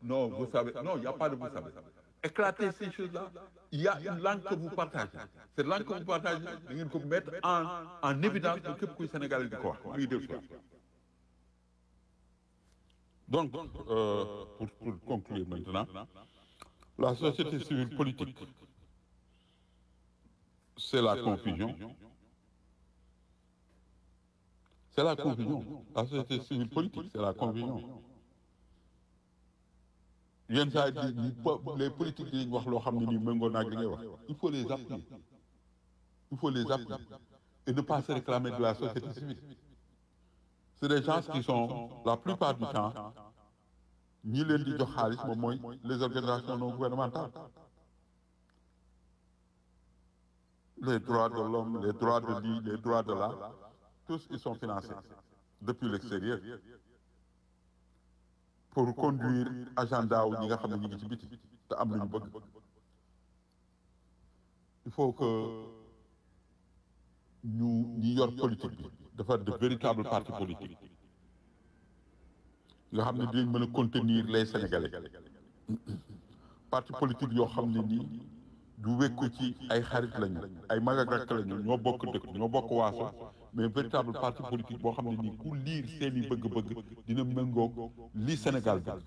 non vous savez non il y a pas de vous savez éclater ces choses-là il y a une langue que vous partagez cette langue que vous partagez da ngeen ko mettre en en évidence que képp kuy Sénégalais di ko wax muy def donc euh, pour pour conclure maintenant la société civile politique c'est la confusion c'est la confusion la société civile politique c'est la confusion yenn saa yi di les politiques yi wax loo xam ne nii méngoo naag li ngay wax il faut les appuyer il faut les appuyer et ne pas se réclamer de la société civile c'est des gens qui sont la plupart du temps ñi leen di jox xaalis moom mooy les organisations non gouvernementales les droits de l'homme les droits de lii les droits de là tous ils sont financés depuis l'extérieur pour conduire agenda wu ñi nga xam ne ñu ngi ci biti te am lu ñu bëgg il faut que ñu ñi yor politique bi dafa de véritables partis politiques nga xam ne dinañ mën a contenir les sénégalais parti politique yoo xam ne nii du wékku ci ay xarit lañu ay mag ak rakk lañu ñoo bokk dëkk ñoo bokk waaso mais véritable parti politique boo xam ne nii ku liir seeni bëgg-bëgg dina méngoog li Sénégal bi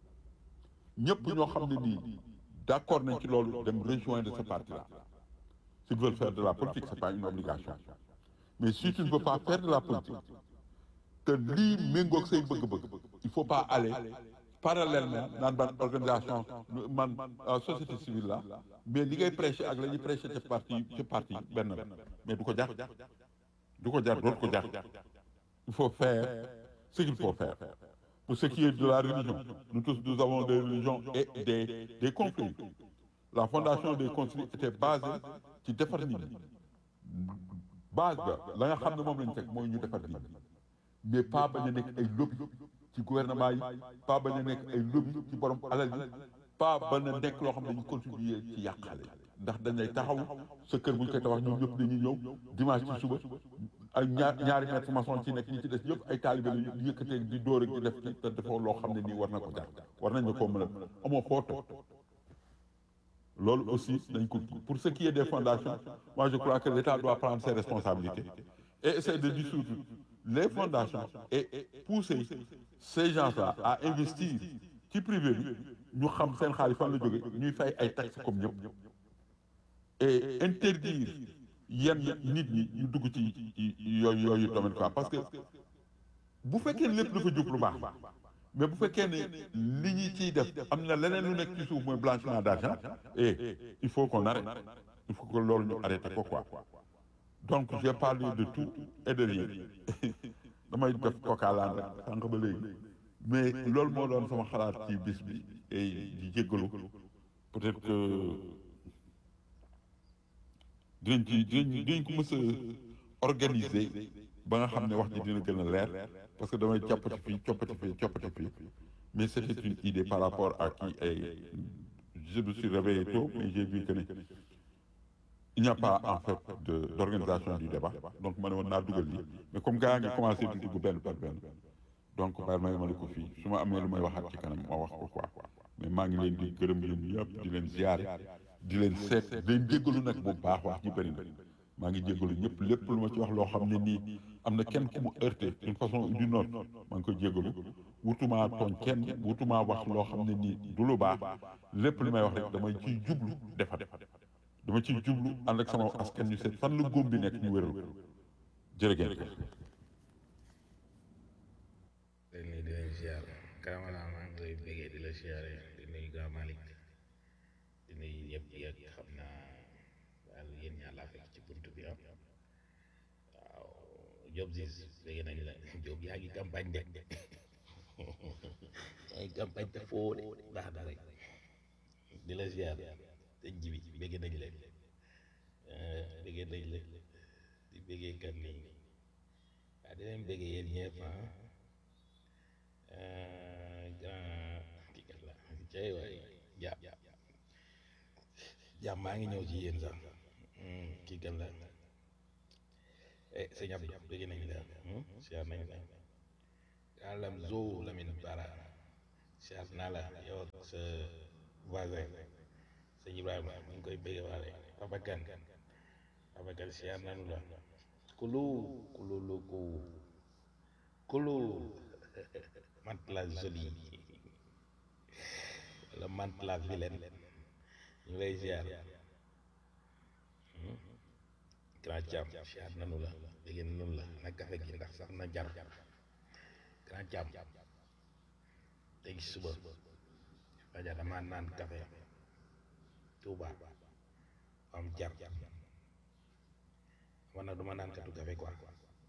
ñëpp ñoo xam ne nii d'accord nañ ci loolu dem rejoindre ce parti là s'ils veulent faire de la politique c'est pas une obligation mais si tu ne veux pas faire de la politique te lii méngoog say bëgg-bëgg il faut pas aller parallèlement naan ban organisation man société civile la mais li ngay prêcher ak la ñuy prêcher ci parti ci parti benn la mais du ko jar du ko jar dootu ko jar il faut faire ce qu'il faut faire pour ce qui est de la religion nous tous nous avons des religions et des des conflits la fondation des conflits était basée ci defar nit ñi base ba la nga xam ne moom lañu teg mooy ñu defar nit ñi mais pas bañ a nekk ay lobby ci gouvernement yi pas bañ a nekk ay lobby ci borom alal yi pas bañ a nekk loo xam ne dañu contribuer ci yàqale ndax dañ lay taxaw sa kër bu ñu koy tabax ñoom ñëpp dañuy ñëw dimanche ci suba ay ñaar ñaari maître maçon ci nekk ñi ci des ñëpp ay taalibe la di yëkkatee di dóor ak di def ci te defoo loo xam ne nii war na ko jar war nañ la koo mën a amoo foo toog loolu aussi dañ ko pour ce qui est des fondations moi je crois que l'État doit prendre ses responsabilités et essayer de dissoudre les fondations et pousser ces gens-là à investir ci privé bi ñu xam seen xaalis fan la jóge ñuy fay ay taxes comme ñëpp et interdire yenn nit ñi ñu dugg ci yooyu yooyu domaine quoi parce que bu fekkee lépp dafa jóg lu baax mais bu fekkee ne li ñuy ciy def am na leneen lu nekk ci suuf mooy blanchiment d'argent et il faut qu'on arrête il faut que loolu ñu arrêté ko quoi donc j'ai parlé de tout et de rien damay def kokaalaan rek sànq ba léegi mais loolu moo doon sama xalaat ci bis bi et di jéggalu peut-être que dinañ ci dinañ dinañ ko mës a organiser ba nga xam ne wax ji dina gën a leer parce que damay coppati fii coppati fii coppati fii mais c'était une idée par rapport à qui ay je me suis réveillé tôt mais j'ai vu que ne il n'y a pas en fait de d'organisation du débat donc ma ne woon naa dugal lii mais comme gars ngi commencé di dugg benn par benn donc bàyyi may ma ne ko fii su ma amee lu may waxaat ci kanam ma wax ko quoi mais maa ngi leen di gërëm yéen ñëpp di leen ziare di leen seet di leen jéggalu nag bu baax wax ji bëri na maa ngi jéggalu ñëpp lépp lu ma ci wax loo xam ne nii am na kenn ku mu heurté d'une façon ou d'une autre maa ngi koy jéggalu wutumaa tooñ kenn wutumaa wax loo xam ne nii du lu baax lépp li may wax rek damay ciy jublu defar dama ciy jublu ànd ak sama askan ñu seet fan la góom bi nekk ñu wéral ko jërëjëf. dañ lay di leen ziar Kamala maa ngi lay bégee di la ziare di nuyu Gaa Malick di nuyu ñëpp yëg xam naa daal yéen ñaa laa fekk ci bunt bi am waaw Diop Ziz bégee nañ la Diop yaa ngi campagne de yaa ngi campagne te foo de ndax dara di la ziar te jibi bégee nañ leen bégee nañ leen di bégee kan nii waaw di leen bégee yéen ñëpp ah grand kii kat la cay waay jàpp jàpp maa ngi ñëw ci yéen sax kii kat la eh sëñ Abdou bëgg nañ la siyaar nañ la yàllam zoo Lamine Bara siyaar naa la yow ak sa voisin sëñ Ibrahima ñu ngi koy bëgg waale Papa Kane Papa Kane siyaar nanu la kulu kulu lu ku kulu mante la jolie wala mante la vilaine ñu lay siyaar grand Thiam siyaar nanu la dégg nanu la na kafe gi ndax sax na jar grand Thiam tey suba fajar dama naan kafe Touba am jar man nag duma naan katu kafe quoi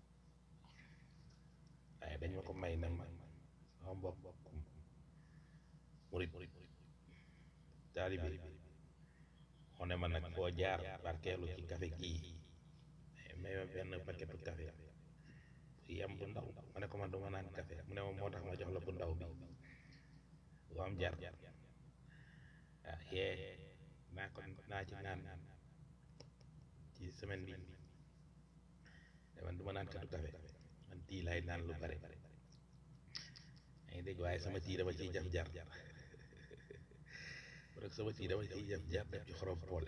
waaye dañ ma ko may na ma sama mbokk murit taalibe xone ma nag foo jaar barkeelu ci kafe gii may ma benn paquetu kafe bu yam bu ndaw ma ne ko man duma naan kafe mu ne ma moo tax ma jox la bu ndaw bi bu am jar ah yee naa ko naa ci naan ci semaine bi man du ma naan katu kafe man tii laay naan lu bare maa ngi dégg waaye sama tii dama ciy jaf jar rek sama tii dama ciy jaf jar def ci xorom poole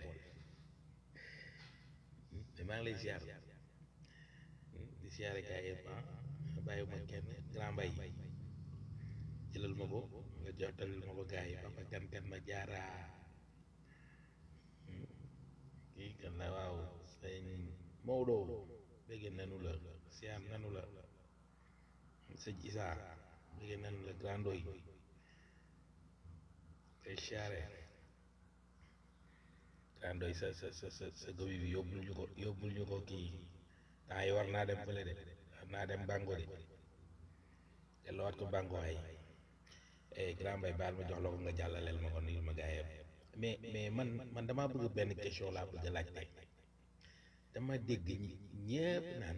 mais maa ngi lay ziar di ziare gaa yëpp ah bàyyi ma kenn grand mbay jëlal ma ko nga jottalil ma ko gaa yi papa kan kan ma jaaraa kii kan la waaw sëñ Maodo bëgg nanu la siyaar nanu la sëñ Isa bëgg nanu la grandoy koy siyaare grandoy sa sa sa sa sa gobi bi yóbbul ñu ko yóbbul ñu ko kii temps yi war naa dem fële de war naa dem bango de delloowaat ko bango ay eh grand bay baal ma jox la ko nga jàllaleel ma ko nuyul ma gaayam mais mais man man damaa bëgg benn question laa bëgg a laajte dama dégg ñi ñépp naan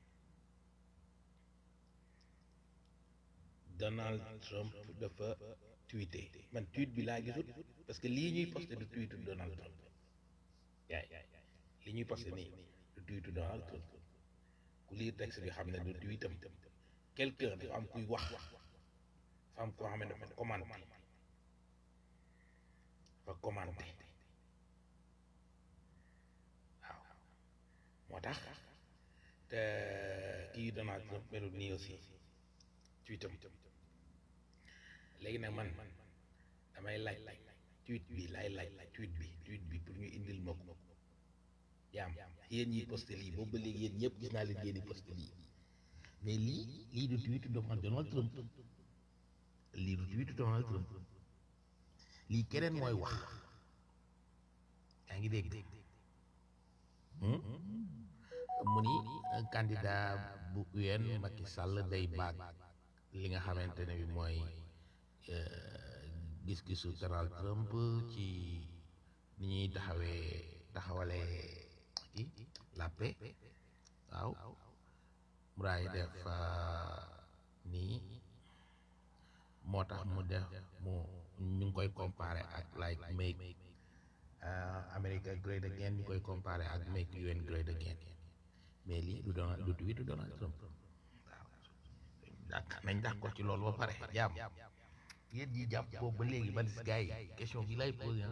Donald Trump dafa tweeté man tweet bi laa gisut parce que lii ñuy posté du tweetu Donald Trump yaay li ñuy posté nii du tweetu Donald Trump ku lii texte bi xam ne du tweetam quelqu'un dafa am kuy wax dafa am koo xam ne dafa commenté dafa commenté waaw moo tax te kii Donald Trump melut nii aussi tweetam léegi nag man damay laaj tweet bi laay laaj tweet bi tweet bi pour ñu indil ma ko yaam yéen ñi posté lii boobu ba léegi yéen ñëpp gis naa leen ngeen di posté lii mais lii lii du tweet Donald Trump lii du tweet Donald Trump lii keneen mooy wax yaa ngi dégg mu ni candidat bu UN Macky Sall day baag li nga xamante ne bi mooy gis-gisu Donald Trump ci ni ñuy taxawee taxawalee kii la paix waaw muraay def nii moo tax mu def mu ñu ngi koy comparé ak like make America great again ñu koy comparé ak make UN great again mais lii du Donald du tweet du Donald Trump waaw nañ d'accord ci loolu ba pare jaam yéen ñi jàpp boobu ba léegi man gars yi question bi lay posé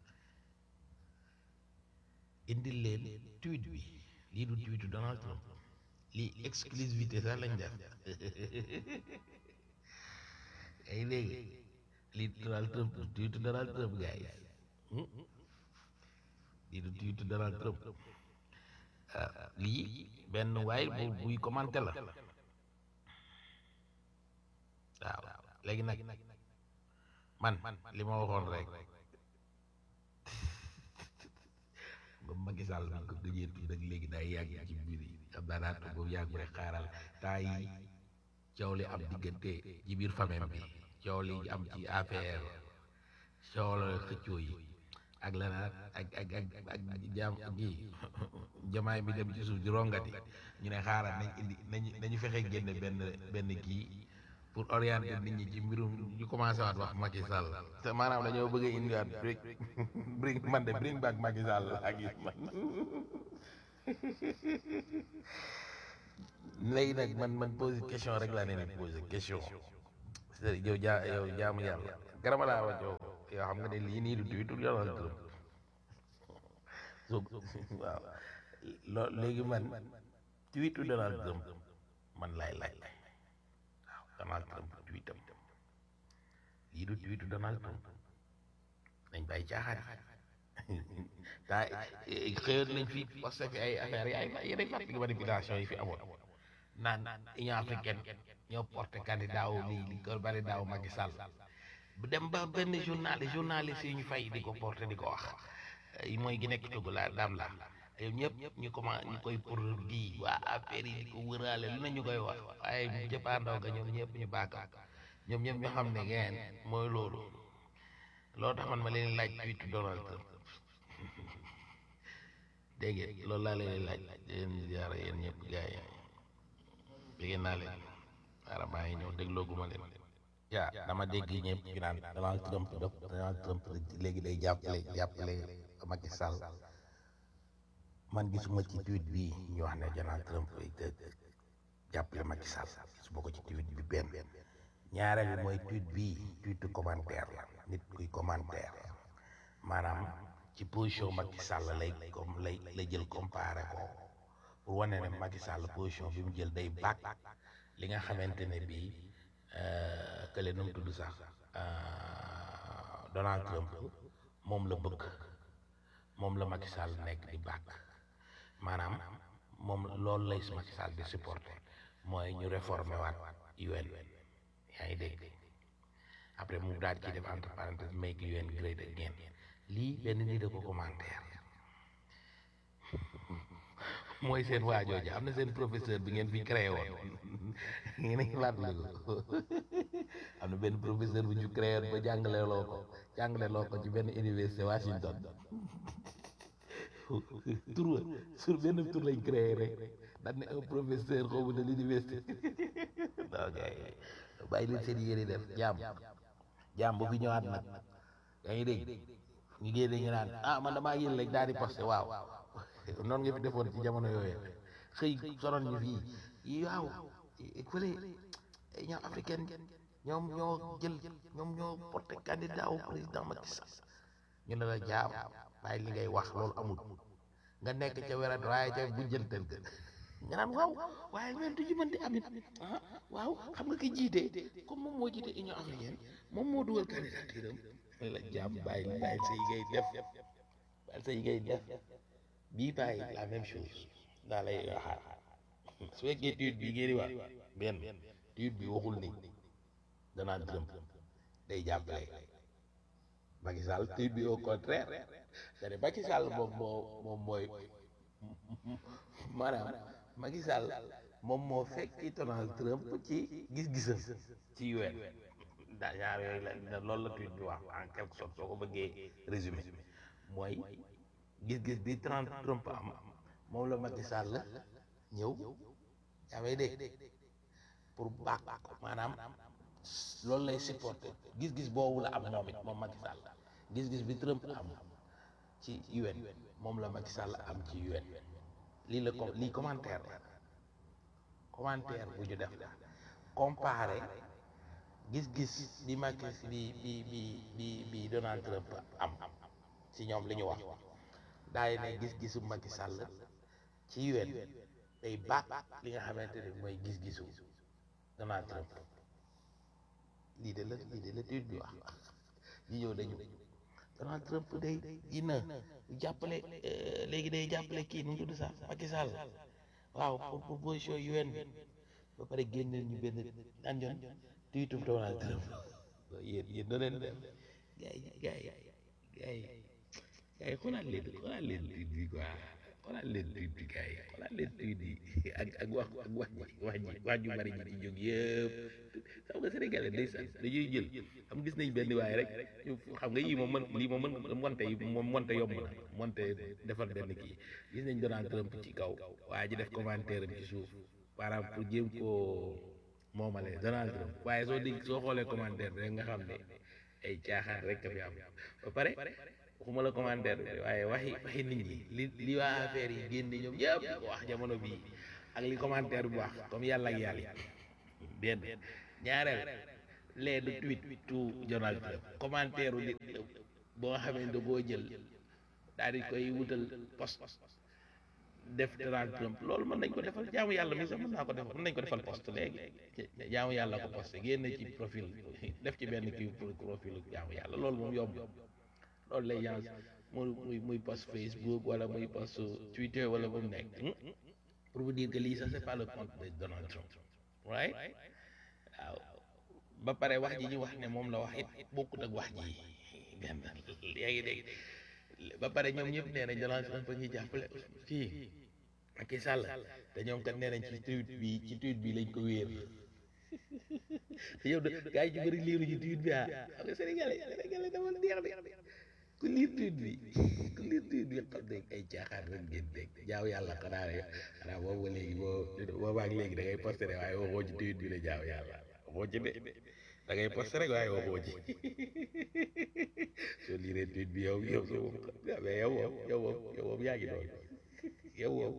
indil leen tweet bi lii du tweet du Donald Trump lii exclusivité sax lañ def ay léegi lii Donald Trump du tweet Donald Trump gars yi lii du tweet Donald Trump lii benn waay bu buy commenté la waaw léegi nag man li ma waxoon rek ba Macky Sall bi ko gëjee tudd rek léegi day yàgg ci biir yi xam naa daa toog boobu yàgg rek xaaral temps yi coow li am diggante ci biir famille bi coow li am ci APR coow la xëccoo yi ak leneen ak ak ak ak jaam gi jamaay bi dem ci suuf di rongati ñu ne xaaral nañ indi nañu nañu fexe génne benn benn kii pour orienter nit ñi ci mbirum ñu commencé waat wax Macky Sall te maanaam dañoo bëgg a indiwaat bring bring man de bring back Macky Sall ak yi man léegi nag man man posé question rek laa ne ni posé question sëriñ yow jaa yow jaamu yàlla garama laa wax yow yow xam nga ne lii nii du tuuti du Donald Trump so waaw loo léegi man tweetu Donald Trump man laay laaj waaw Donald Trump tweetam lii du tweetu Donald Trump nañ bàyyi caaxaan daa xëyoon nañ fi posté fi ay affaires yi ay yeneen fàttali manipulation yi fi amoon naan Union africaine ñoo porté candidat wu lii li ko bari daaw Macky Sall bu dem ba benn journal journaliste yi ñu fay di ko porté di ko wax mooy gi nekk Togo la daam la yow ñëpp ñu commencé ñu koy pour di waa affaire yi di ko wëraale lu ne ñu koy wax waaye jëppaandaw ga ñoom ñëpp ñu baaka ñoom ñëpp ñu xam ne ngeen mooy loolu loolu tax man ma leen laaj tweetu Donald Trump dégg ngeen loolu laa leen laaj leen ziara yéen ñëpp gars yi dégg naa leen waara maa ngi ñëw déglooguma leen yaa dama dégg ñëpp ñu naan Donald Trump def Donald Trump léegi day jàppale jàppale Macky Sall man gisuma ci tweet bi ñu wax ne Donald Trump jàppale Macky Sall gisuma ko ci tweet bi benn ñaareel bi mooy tweet bi tweetu commentaire la nit kuy commentaire maanaam ci position Macky Sall lay comme lay la jël comparé ko pour wane ne Macky Sall position bi mu jël day bàkk li nga xamante ne bii kële nu mu tudd sax Donald Trump moom la bëgg moom la Macky Sall nekk di bàkk maanaam moom loolu lay Macky Sall di supporté mooy ñu réformé waat UN yaa ngi dégg après mu daal ci def entre parenthèses make UN great again lii benn nit da ko commentaire mooy seen waajooja am na seen professeur bi ngeen fi créé woon ngeen ngi fàttaliku am na benn professeur bu ñu créé woon ba jàngale loo ko jàngale loo ko ci benn université Washington tur wa sur benn tur lañ créé rek dañ ne un professeur xawma de l'université ok bàyyi leen seen yéene def jaam jaam bu fi ñëwaat nag yaa ngi dégg ñu génne ñu naan ah man damaa yéen rek daal di posté waaw noonu nga fi defoon ci jamono yooyu xëy sonoon ñu fii yi waaw fële ñoom africaine ñoom ñoo jël ñoom ñoo porté candidat au président Macky Sall ñu ne la jaam bàyyi li ngay wax loolu amul nga nekk ca wérat waaye ca bu jëntal ga nga naan waaw waaye ñoom du ñu mën di amit ah waaw xam nga ki jiite comme moom moo jiite Union africaine moom moo dugal candidature am la jaam bàyyi bàyyi sa yi ngay def bàyyi sa yi ngay def bii bàyyi la même chose daa lay waxaat su fekkee tuut bi ngeen di wax benn tuut bi waxul ni Donald Trump day jàppale Macky Sall tuut bi au contraire c'est Macky Sall moom moo moom mooy maanaam Macky Sall moom moo fekki Donald Trump ci gis-gisam ci UN daa ñaar yooyu la loolu la tuut bi wax en quelque sorte soo ko bëggee résumé mooy gis-gis bi Donald Trump am moom la Macky Sall ñëw yaa may dégg pour baax ko maanaam loolu lay supporté gis-gis boobu la am moom it moom Macky Sall gis-gis bi Trump am ci UN moom la Macky Sall am ci UN lii la ko lii commentaire la commentaire bu ñu def la comparé gis-gis bi Macky bi bi bi bi bi Donald Trump am ci ñoom li ñu wax daay ne gis-gisu Macky Sall ci UN day baax li nga xamante ne mooy gis-gisu Donald Trump lii de la lii de la tuut bi wax ñi ñëw dañu Donald Trump day dina jàppale léegi day jàppale kii nu mu tudd sax Macky Sall waaw pour proposition UN bi ba pare génneel ñu benn daan yoon tuutum Donald Trump yéen yéen doo leen def gars yi gars yi gars yi gars yi xoolaat leen xoolaat leen tuut bi quoi xoolaat leen tuut bi gars yi xoolaat leen tuut bi ak ak wax ak wax ji wax ji wax ju bari ji ci jóg yëpp xam nga sénégalais day sax dañuy jël xam gis nañ benn waaye rek xam nga yii moom mën lii moom mën monte yi moom monte yomb na monte defar benn kii gis nañ Donald Trump ci kaw waa ji def commentaire am ci suuf maanaam pour jéem koo moomale Donald Trump waaye soo dégg soo xoolee commentaire bi rek nga xam ne ay caaxaan rek ka fi am ba pare waxuma la commentaire bi waaye waxi waxi nit ñi li li waa affaire yi génne ñoom yëpp di ko wax jamono bii ak li commentaire bu wax comme yàlla ak yàlla benn ñaareel lee du tweet tout Donald Trump commentaire u nit boo xamee ne boo jël daal di koy wutal post def Donald Trump loolu mën nañ ko defal jaamu yàlla mi sax mën naa ko defal mën nañ ko defal post léegi jaamu yàlla ko post génne ci profil def ci benn kii pour profil jaamu yàlla loolu moom yomb loolu lay yans muy muy muy post Facebook wala muy post Twitter wala bu mu nekk pour vous dire que lii ça c'est pas le compte de Donald Trump right waaw ba pare wax ji ñu wax ne moom la wax it bokkut ak wax ji benn yaa ngi dégg ba pare ñoom ñëpp nee nañ Donald Trump ñuy jàppale kii Macky Sall te ñoom kat nee nañ ci tweet bi ci tweet bi lañ ko wéer te yow de gars yi ci bëri liiru ci tweet bi ah xam nga Sénégalais Sénégalais dama neex de ku liir tweet bi ku liir tweet bi xam ne ay caaxaan rek ngeen dégg jaaw yàlla xanaa rek xanaa boobu ba léegi boo boobaak léegi da ngay posté rek waaye waxoo ci tweet bi la jaaw yàlla waxoo ci de da ngay posté rek waaye waxoo ci soo liiree tweet bi yow yow yow mais yow moom yow moom yow moom yaa ngi doon yow moom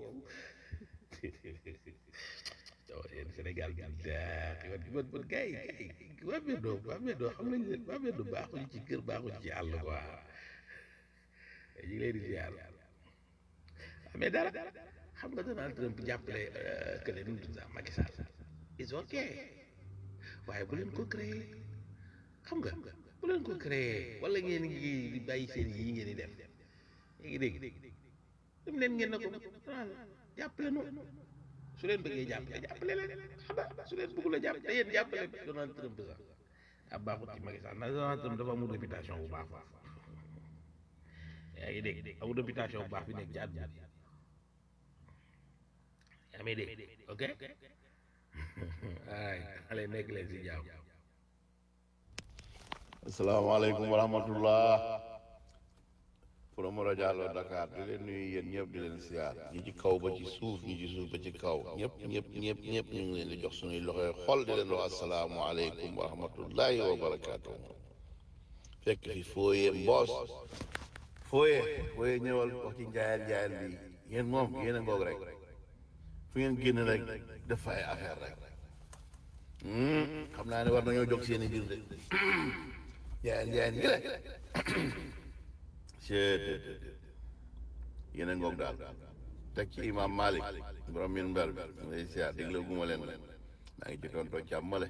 yow yéen Sénégal bi daa man man man gars yi gars yi waa Mbeddo waa Mbeddo xam nañ ne waa Mbeddo baaxuñ ci kër baaxuñ ci àll quoi ñu ngi leen di ziar mais dara xam nga Donald Trump jàppale kële nu mu tudd sax Macky Sall is ok waaye bu leen ko créé xam nga bu leen ko créé wala ngeen ngi di bàyyi seen yi ngeen di def yaa ngi dégg dem leen ngeen ne ko jàppale noonu su leen bëggee jàppale jàppale leen xam nga su leen bëggul a jàpp te yéen jàppale Donald Trump sax ab baaxut ci Macky Sall ndax Donald Trump dafa amul réputation bu baax baax yaa ngi dégg amul réputation bu baax bi nekk ci àdduna bi yaa ngi dégg ok ay xale nekk leen si jaaw asalaamaaleykum wa rahmatullah Promoro Diallo Dakar di leen nuyu yéen ñëpp di leen siyaar ñi ci kaw ba ci suuf ñi ci suuf ba ci kaw ñëpp ñëpp ñëpp ñëpp ñu ngi leen di jox suñuy loxoy xol di leen wax asalaamualeykum wa rahmatullahi wa barakaatu fekk fi fooyee mboos fooyee fooyee ñëwal wax ci njaayal njaayal bi yéen moom yéen a ngoog rek fu ngeen génn rek def fa ay affaire rek xam naa ne war nañoo jóg seen i biir de njaayal njaayal yi rek ceet yéen a ngoog daal teg ci imam Malik borom min mber bi mu lay siyaar déglu guma leen maa ngi ci tontoo càmmale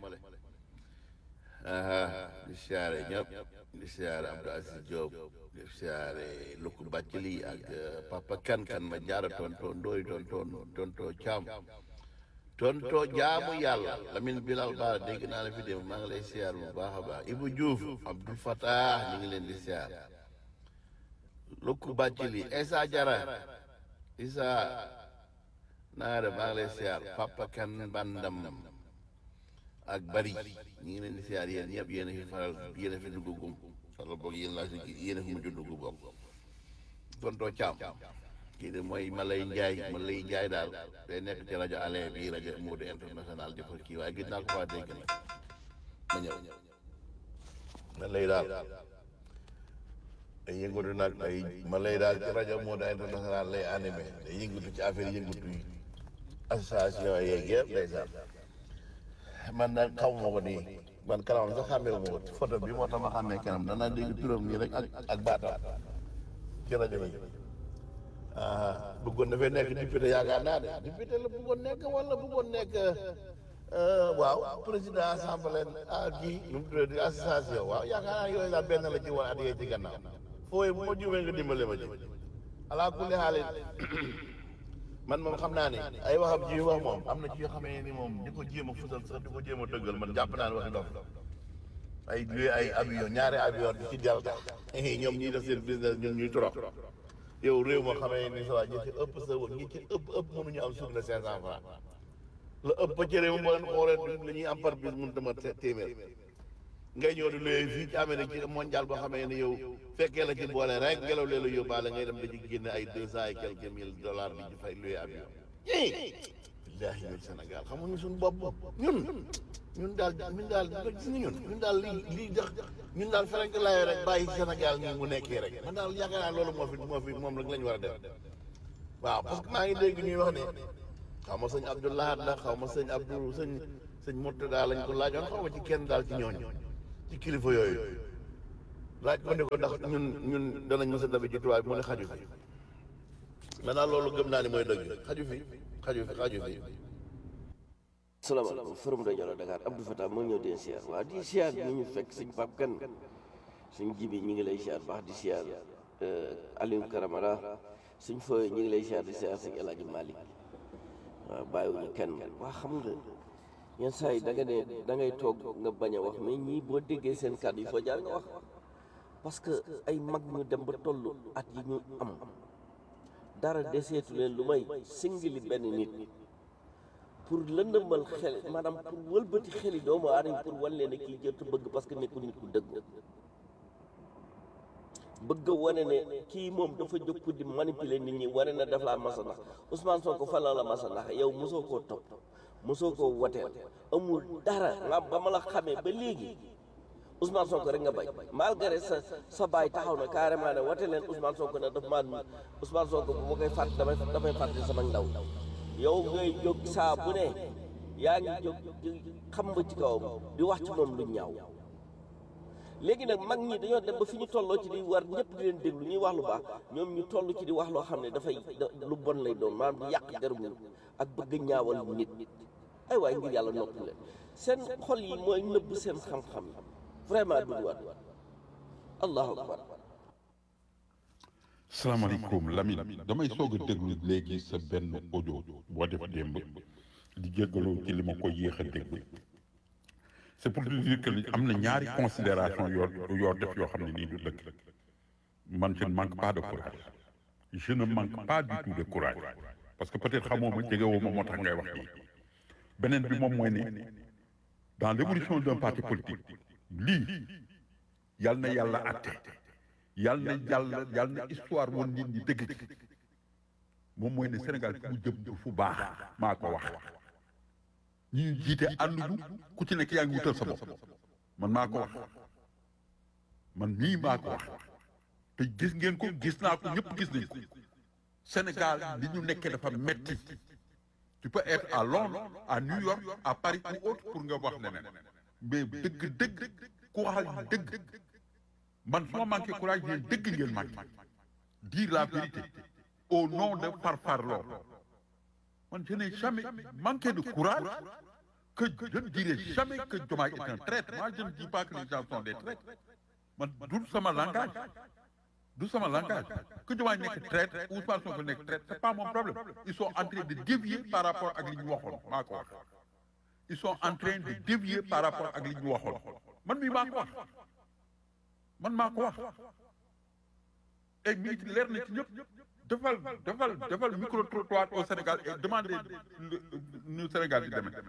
di siyaare ñëpp di siyaare Abdou Aziz Diop di siyaare Lukku Bàccali ak Papa Kan Kan ma jaara tonto ndooy tonto tonto Caam tonto jaamu yàlla Lamine Bilal Baara dégg naa la fi dem maa ngi lay siyaar bu baax a baax Ibou Diouf Abdou Fatah ñu ngi leen di siyaar Lukku Bàccali Esa Jara Isa naare maa ngi lay siyaar Papa Kan Bandam ak bari ñu ngi leen di siyaar yéen ñëpp yéen a fi faral yéen a fi dugg gum wala boog yéen laa si yéen a fi mujj dugg boog tontoo caam kii de mooy Malay Njaay Malay Njaay daal day nekk ci rajo ale bi rajo Modou international di ko kii waaye gis naa ko faa dégg nag ma ñëw Malay daal day yëngatu nag ay Malay daal ci rajo Modou international lay animé day yëngatu ci affaire yëngatu yi association yeeg yëpp ndeysaan man nag xaw ma ko nii man kanamam sax xàmmee wu ma ko photo bi moo tax ma xàmmee kanam danaa dégg turam nii rek ak ak baatam ci rajo bi ah bëggoon dafay nekk député yaakaar naa de député la bëggoon nekk wala bëggoon nekk waaw président assemblée ah kii nu mu tuddee association waaw yaakaar naa yooyu daal benn la ci woon at yee ci gannaaw fooy bu ma juumee nga dimbale ma ci alaa kulli xaalis man moom xam naa ne ay waxam ji wax moom am na ci yoo xamee ni moom di ko jéem a fusal sax di ko jéem a dëggal man jàpp naa ne waxi dof ay luy ay avion ñaari avion di ci delta ñoom ñuy def seen business ñun ñuy trop yow réew moo xamee ni sa waa ñi ci ëpp sa ñi ci ëpp ëpp mënuñu am sur le cinq cent franc la ëpp ci réew moo leen xoolee la ñuy am par bis mënu tama téeméer ngay ñëw di luyee fii ci Amérique ci mondial boo xamee ne yow fekkee la ci boole rek ngelaw lee la yóbbaale ngay dem da ci génne ay deux cent et quelques mille dollars di ci fay luyee avion billaahi ñun Sénégal xamuñu suñu bopp ñun ñun daal ñun daal gis nga ñun ñun daal lii lii jax ñun daal ferenk laayoo rek bàyyi Sénégal nii mu nekkee rek man daal yaakaar naa loolu moo fi moo fi moom rek la ñu war a def waaw parce que maa ngi dégg ñuy wax ne xaw ma sëñ Abdoulahat la xaw ma sëñ Abdou sëñ sëñ sëñ Murtada lañ ko laajoon xaw ma ci kenn daal ci ñooñu ci kilifa yooyu laaj ko ne ko ndax ñun ñun danañ mës a dabe ci tubaab bi mu ne xaju fi maintenant loolu gëm naa ni mooy dëgg xaju fi xaju fi xaju fi salaamaaleykum forum rajo la Dakar Abdou Fatah moo ñëw di siyaar waaw di siyaar ñu ñu fekk suñ pap kan suñ jibi ñi ngi lay siyaar baax di siyaar Aliou Karamara suñ fooy ñi ngi lay siyaar di siyaar suñ El Hadj Malick waaw bàyyiwuñu kenn waa xam nga yenn saa yi da nga ne da ngay toog nga bañ a wax mais ñii boo déggee seen kàddu yi foo jaar nga wax parce que ay mag ñu dem ba toll at yi ñu am dara deseetu leen lu may singili benn nit pour lëndëmal xel maanaam pour wëlbati xeli doomu aadama pour wan leen ne kii jërtu bëgg parce que nekkul nit ku dëgg bëgg a wane ne kii moom dafa jóg pour di manipuler nit ñi wane na daf laa masa nax Ousmane Sonko fan la la masa nax yow mosoo koo topp mosoo koo woteel amul dara nga ba ma la xamee ba léegi Ousmane Sonko rek nga bay malgré sa sa baay taxaw na carrément ne wote leen Ousmane Sonko ne daf maa Ousmane Sonko bu ma koy fàtte damay damay fàtte sama ndaw yow ngay jóg saa bu ne yaa ngi jóg xam nga ci kawam di wax ci moom lu ñaaw léegi nag mag ñi dañoo dem ba fi ñu tolloo ci di war ñëpp di leen déglu ñuy wax lu baax ñoom ñu toll ci di wax loo xam ne dafay lu bon lay doon maanaam di yàq deru nit ak bëgg ñaawal nit ay waay ngir yàlla noppi leen seen xol yi mooy nëbb seen xam-xam vraiment du waat allahu akbar salaamaaleykum Lamine damay soog a déglu léegi sa benn audio boo def démb di jéggalu ci li ma ko yéex a déglu c'est pour te dire que am na ñaari considération yoo yoo def yoo xam ne nii du dëgg man je ne manque pas de courage je ne manque pas du tout de courage parce que peut-être xamoo ma jegewoo ma moo tax ngay wax nii beneen bi moom mooy ne dans l'évolution d'un parti politique lii yal na yàlla atte yal na yàlla yal na histoire woon nit ñi dëgg ci moom mooy ne Sénégal fu mu jëm du fu baax maa ko wax ñi ñu jiite ànduñu ku ci nekk yaa ngi wutal sa bopp man maa ko wax man nii maa ko wax te gis ngeen ko gis naa ko ñëpp gis nañ ko Sénégal li ñu nekkee dafa metti tu peux être à Londres à New York à Paris ou autre pour nga wax leneen mais dëgg dëgg ku waxal dëgg man su ma manqué courage yéen dëgg ngeen manqué dire la vérité au nom de parparloo man je n'ai jamais manqué de courage que je ne dirai jamais que Diomaye est un traître moi je ne dis pas que les gens sont des traîtres man du sama langage du sama langage que Diomaye nekk traître ou Ousmane Sonko nekk traître c'est pas mon problème ils sont en train de dévier par rapport ak li ñu waxoon maa ko wax ils sont en train de dévier par rapport ak li ñu waxoon man mii maa ko wax man maa ko wax et mi ngi leer na ci ñëpp defal defal defal micro trottoir au Sénégal et demandez nu Sénégal di demee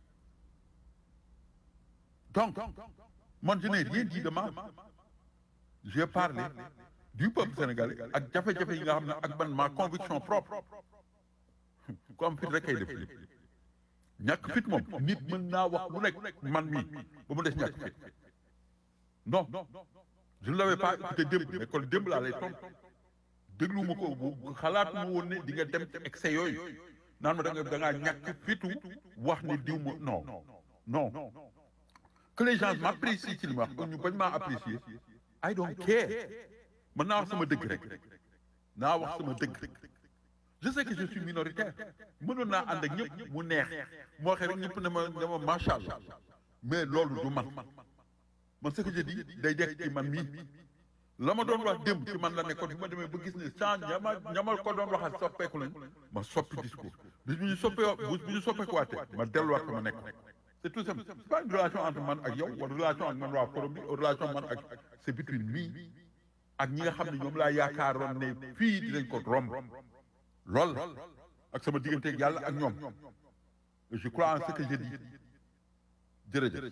donc man je n'ai rien dit de mal j'ai parlé du peuple sénégalais ak jafe-jafe yi nga xam ne ak man ma conviction propre ku am fit rek kay def lépp ñàkk fit moom nit mën naa wax lu nekk man mii ba mu des ñàkk fit non je ne l'avais pas écouté démb mais kon démb laa lay tontu déglu ma ko bu xalaatu ma woon ne di nga dem ci excès yooyu naan ma da nga da ngaa ñàkk fitu wax ne diw ma non non que les gens m'apprécient ci li ma wax ñu bañ maa apprécier I don't care man naa wax sama dëgg rek naa wax sama dëgg je sais que je suis minoritaire mënoon naa ànd ak ñëpp mu neex moo waxee rek ñëpp ne ma ne ma macha allah mais loolu du man man ce que je dis day dekk ci man mii la ma doon wax démb ci man la nekkoon bi ma demee ba gis ne change ñama ñamal ko doon waxal soppeeku lañ ma soppi discours bis bu ñu soppee bis bu ñu soppeekuwaatee ma delluwaat ko ma nekk c'est tout simple c'est pas une relation entre man ak yow wala relation ak man waa forum bi relation man ak c'est between me ak ñi nga xam ne ñoom laa yaakaaroon ne fii dinañ ko romb lool ak sama digganteeg yàlla ak ñoom je crois en ce que je dis jërëjëf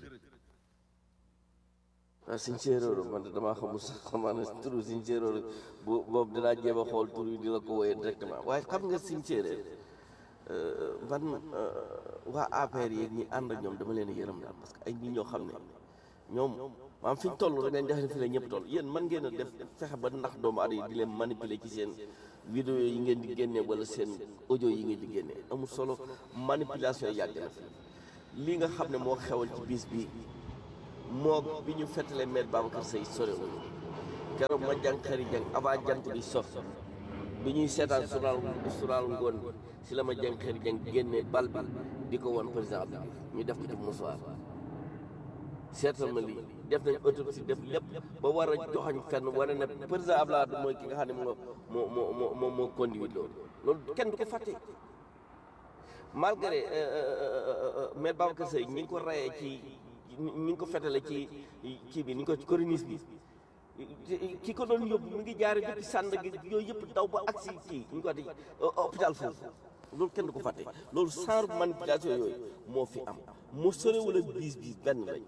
waaw siñ séeréer man de damaa xamul sax xamaa ne turu siñ séeréer bu boobu dinaa jéem a xool tur yi di la ko woyee directement waaye xam nga siñ séeréer man waa APR yi ñi ànd ak ñoom dama leen yërëm daal parce que ay nit ñoo xam ne ñoom maam fi ñu toll rek dañ def ne fi la ñëpp toll yéen mën ngeen a def fexe ba ndax doomu aadama yi di leen manipuler ci seen vidéo yi ngeen di génne wala seen audio yi ngeen di génne amul solo manipulation yàgg na fi lii nga xam ne moo xewal ci bis bii moo bi ñu fettalee maître Babacar Seye sorewuñu keroog ma jàng xëri jàng avant jant bi sof bi ñuy seetaan journal journal ngoon bi si la ma jàng xëri jàng génne bal bi di ko woon président Abdou Diouf ñu def ko ci musuwaar seetal ma lii def nañ autopsie def lépp ba war a joxoñ fenn wane ne président Abdoulaye Wade mooy ki nga xam ne moo moo moo moo moo conduit loolu loolu kenn du ko fàtte malgré maître Babacar Seye ñi ngi ko rayee ci ñi ngi ko fetale ci kii bi ni ko ci coronis bi ki ko doon yóbbu mi ngi jaare depuis sànd gi yooyu yëpp daw ba agsi kii ñu ko di hôpital foofu loolu kenn du ko fàtte loolu genre manipulation yooyu moo fi am mu sorewul ak biis biis benn lañ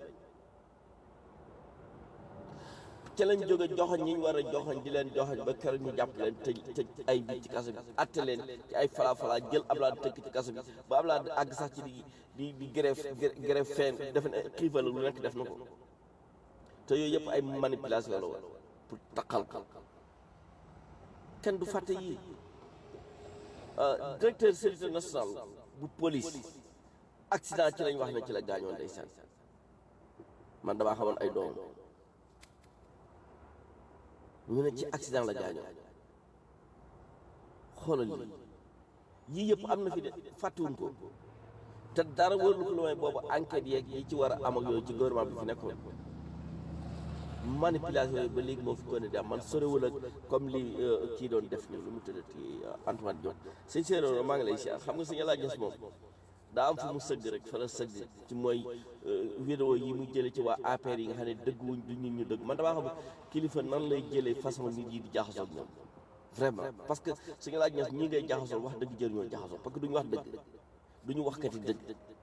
ca lañ jóge joxoñ ñi ñu war a joxoñ di leen joxoñ ba keroog ñu jàpp leen tëj tëj ay bi ci kaso bi atte leen ci ay fala fala jël Ablaye tëkk ci kaso bi ba Ablaye àgg sax ci di di di grève grève fin def na xiifal lu nekk def na ko te yooyu yëpp ay manipulation la woon pour taqal ko kenn du fàtte yii directeur sécurité nationale bu police accident ci lañ wax ne ci la gaañoon ndeysaan man damaa xamoon ay doom ñu ne ci accident la gaañoo xoolal lii yii yëpp am na fi de fàttewuñ ko te dara wërlu ko lu may boobu enquête yeeg yi ci war a am ak yooyu ci gouvernement bi fi nekkoon manipulation yooyu ba léegi moo fi ko ne di am man sorewul ak comme li kii doon def ni lu mu tëddati Antoine Diop sëñ Séeréer maa ngi lay siyaar xam nga sëñ laa gis moom daa am fu mu sëgg rek fa la sëgg ci mooy vidéo yi mu jële ci waa APR yi nga xam ne dëgguwuñ du nit ñu dëgg man damaa xam kilifa nan lay jëlee façon nit yi di jaxasoo ak ñoom vraiment parce que suñu laaj ñes ñii ngay jaxasoo wax dëgg jër ñoo jaxasoo parce que duñu wax dëgg duñu wax kati dëgg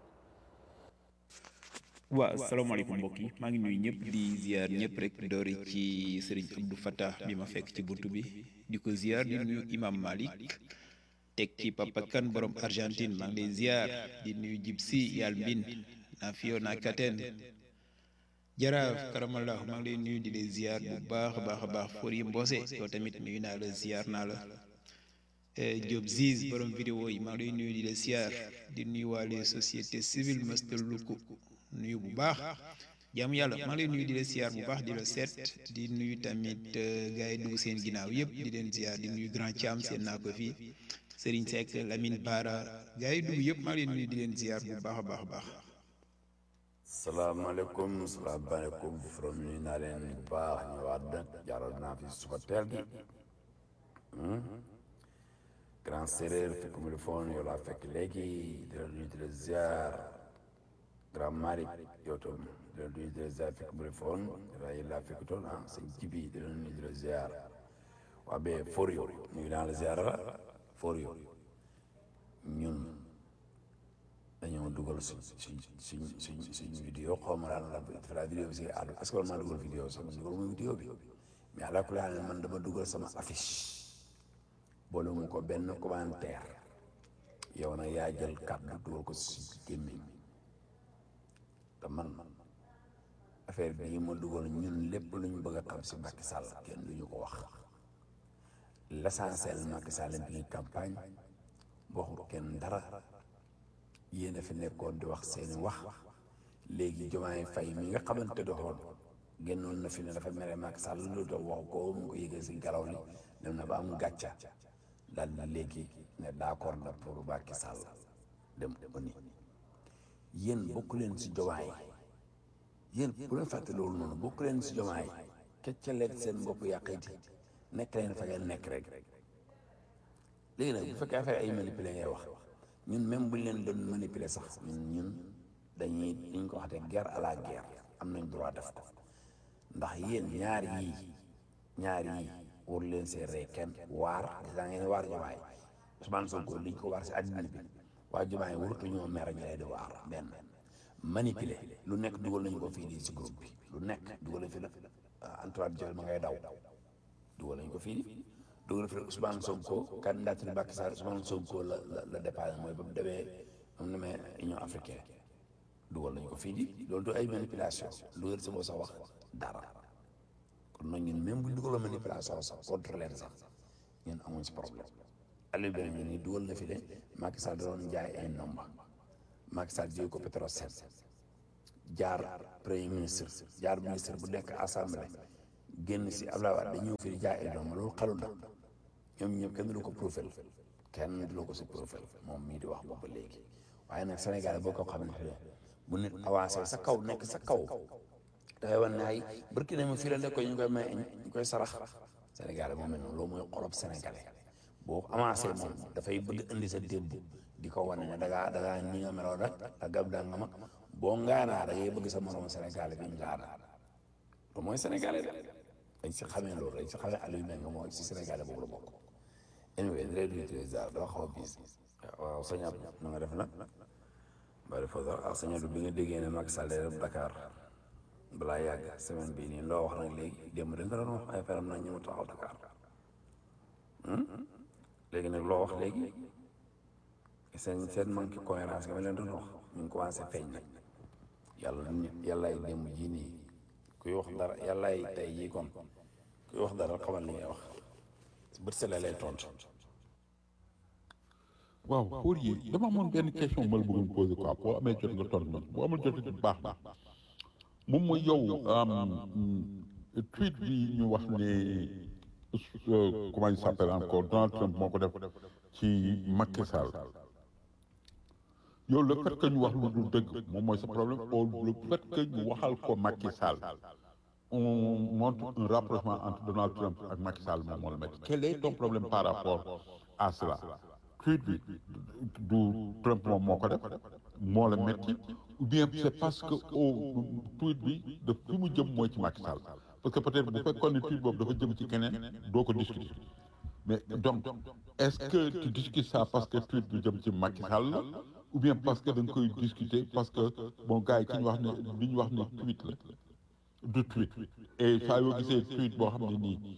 waaw salaamaaleykum mbokk yi maa ngi nuyu ñëpp di ziar ñëpp rek doori ci sëriñ Abdou Fattah bi ma fekk ci buntu bi di ko ziar di nuyu imam Malik teg ci papa kan borom Argentine maa ngi lay ziar di nuyu jib si yàlla mbin na Fiona Katen jaraaf karamallah maa ngi lay nuyu di lay ziar bu baax a baax a baax for yi mboose yow tamit nuyu naa la ziar naa la Diop Ziz borom vidéo yi maa ngi lay nuyu di la ziar di nuyu waa les sociétés civiles Master Luku nuyu bu baax jaamu yàlla maa ngi lay nuyu di la ziar bu baax di la seet di nuyu tamit gars yi dugg seen ginnaaw yëpp di leen ziar di nuyu grand Thiam seen naa ko fii Serigne Seck Lamine Bara gars yi dugg yëpp maa ngi leen nuyu di leen ziar bu baax a baax a baax. salaamaaleykum salaamaaleykum from nuyu naa leen bu baax ñëwaat nag jaaral naa fi suba teel gi grand séréer fekk mu defoon yow laa fekk léegi di la nuyu di la ziar grand Malick yow tam di la nuyu di la ziar fekk mu defoon yow laa fekk toon ah sëñ Jibi di la nuyu di la ziar waa be for yow nuyu naa la ziar la for yow ñun dañoo dugal suñ suñ suñ suñ suñ vidéo xaw ma daal la dafa la vidéo bi si àddu est-ce que maa dugal vidéo sama dugal mooy vidéo bi mais àla kulli haal man dama dugal sama affiche boole mu ko benn commentaire yow nag yaa jël kàddu dugal ko si gémmiñ te man affaire bii ma dugal ñun lépp lu ñu bëgg a xam si Macky Sall kenn du ñu ko wax l'essentiel Macky Sall bi ngi campagne waxul kenn dara yéen a fi nekkoon di wax seeni wax léegi Diomaye Faye mi nga xamante doxoon génnoon na fi ne dafa mere Macky Sall lu dox wax ko mu ko yëgee si garaw li dem na ba am gàcca daal na léegi ne d'accord na pour Macky Sall dem ba ni yéen bokk leen si Diomaye yéen bu leen fàtte loolu noonu bokk leen si Diomaye kecca leen seen bopp yàqiti nekk leen fa ngeen nekk rek léegi nag bu fekkee affaire ay manipuler ngay wax ñun même buñ leen doon manipuler sax ñun ñun dañuy dañ ko waxte guerre à la guerre am nañ droit def ko ndax yéen ñaar yii ñaar yii war leen see rey kenn waar daa ngeen waar Diomaye Ousmane Sonko liñ ko waar si àddina bi waa Diomaye warutu ñoo mer ñu lay di waar benn manipuler lu nekk dugal nañu ko fii di si groupe bi lu nekk dugal nañu fi la Antoine Diop ma ngay daw dugal nañu ko fii di dugal fi Ousmane Sonko candidature Macky Sall Ousmane Sonko la la la dépassé mooy ba mu demee moom na mee Union africaine dugal nañu ko fii di loolu du ay manipulation lu ngeen si moo sax wax dara kon nag ñun même bu ñu dugaloo manipulation sax contre leen sax ñun amuñ si problème Aliou Benn ñu ni dugal na fi de Macky Sall doon jaay ay nomba Macky Sall jóge ko Petrosen jaar premier ministre jaar ministre bu nekk assemblée génn si Abdoulaye Wade dañu ñëw fi di jaay ay doom loolu xalu na ñoom ñëpp kenn du ko profil kenn du ko si profil moom mii di wax boobu ba léegi waaye nag Sénégal boo ko xamante ne bu nit avancé sa kaw nekk sa kaw dafay wan ne ay barki ne ma fii la nekk ñu koy may ñu koy sarax Sénégal moom mel noonu loolu mooy xolob sénégalais boo avancé moom dafay bëgg indi sa démb di ko wane ne da ngaa da ngaa ñi nga meloon rek ak gab daa nga ma boo ngaanaa da ngay bëgg sa moroom sénégalais bi ngaana loolu mooy sénégalais de dañ si xamee loolu dañ si xamee Aliou Mbengue mooy si sénégalais boobu la bokk anyway direct utiliser dafa xaw a biis waaw sëñ Abdou na nga def nag bari fa sax ak sëñ Abdou bi nga déggee ne Macky Sall day dem Dakar balaa yàgg semaine bii nii loo wax nag léegi démb dañ ko doon wax ay feram nag ñu mu taxaw Dakar léegi nag loo wax léegi seen seen manque cohérence nga ma leen doon wax ñu ngi commencé feeñ nag yàlla nit yàllaay démb jii nii kuy wax dara yàllaay tey jii kon kuy wax dara xamal li ngay wax bët sele lay tontu. waaw pour yi dama amoon benn question ma la bëggoon posé quoi boo amee jot nga tontu ma boo amul jot it baax na moom mooy yow tweet bi ñu wax ne comment il s'appelle encore Donald Trump moo ko def ci Macky Sall yow le fait que ñu wax lu dul dëgg moom mooy sa problème ou le fait que ñu waxal ko Macky Sall on montre un rapprochement entre Donald Trump ak Macky Sall moom moo la métti quel est ton problème par rapport à cela tweet bi du Trump moom moo ko def moo la métti ou bien c'est parce que au tweet bi de fi mu jëm mooy ci Macky Sall parce que peut-être bu fekkoon ne tweet boobu dafa jëm ci keneen doo ko discuter mais donc est-ce que tu discutes ça parce que tweet bi jëm ci Macky Sall la ou bien parce que da nga koy discuter parce que bon gars yi ki ñu wax ne li ñu wax ne tweet la du tweet et saa yoo gisee tweet boo xam ne nii